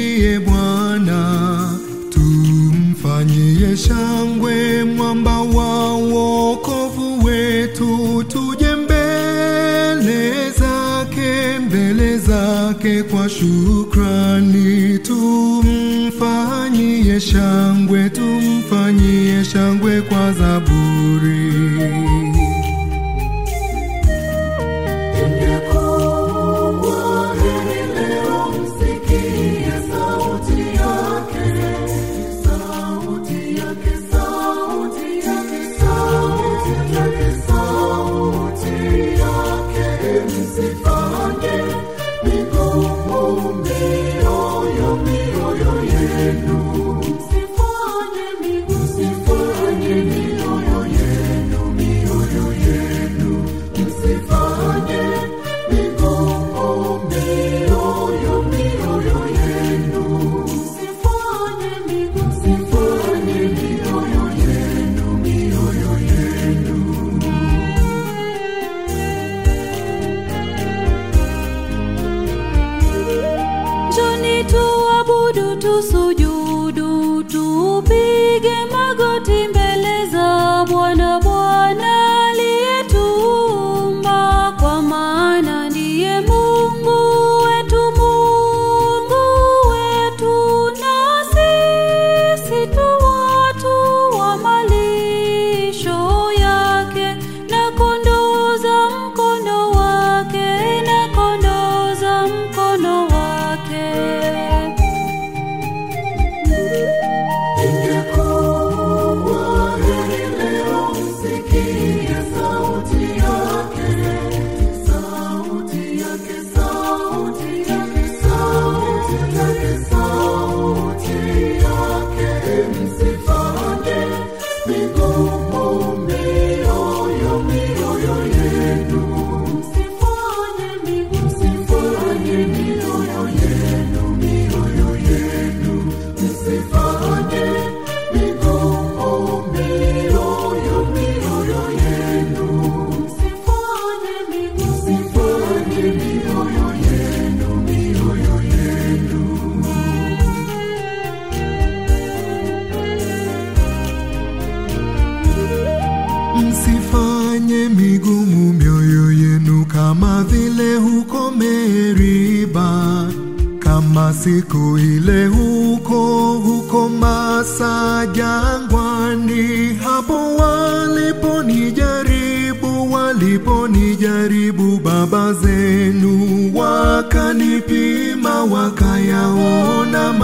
tumshangilie Bwana, tumfanyie shangwe mwamba wa wokovu wetu, tuje mbele zake, mbele zake kwa shukrani, tumfanyie shangwe, tumfanyie shangwe kwa zaburi. Ingekuwa heri leo msikie sauti yake, sauti yake, sauti yake, sauti yake, sauti yake. Msifanye migumu mioyo, mioyo yenu. Msifanye migumu, msifanye mioyo yenu, mioyo yenu. Msifanye migumu mioyo, mioyo yenu. Msifanye migumu, msifanye mioyo yenu, mioyo yenu. Njoni tuabudu, tusujudu, tupige magoti mbele za Bwana, Bwana aliyetuumba, kwa maana ndiye Mungu wetu, Mungu wetu, na sisi tu watu wa malisho yake, na kondoo za mkono wake, na kondoo za mkono wake. Ingekuwa heri leo msikie sauti yake, sauti yake, sauti yake, sauti yake, sauti yake. Msifanye migumu mioyo, mioyo yenu. Msifanye migumu, msifanye mioyo yenu, mioyo yenu. Msifanye migumu mioyo, mioyo yenu. Msifanye migumu, msifanye mioyo yenu, mioyo yenu. Msifanye migumu mioyo yenu kama vile huko Meriba, kama siku ile huko huko Masa jangwani, hapo waliponijaribu, waliponijaribu baba zenu, wakanipima, wakayaona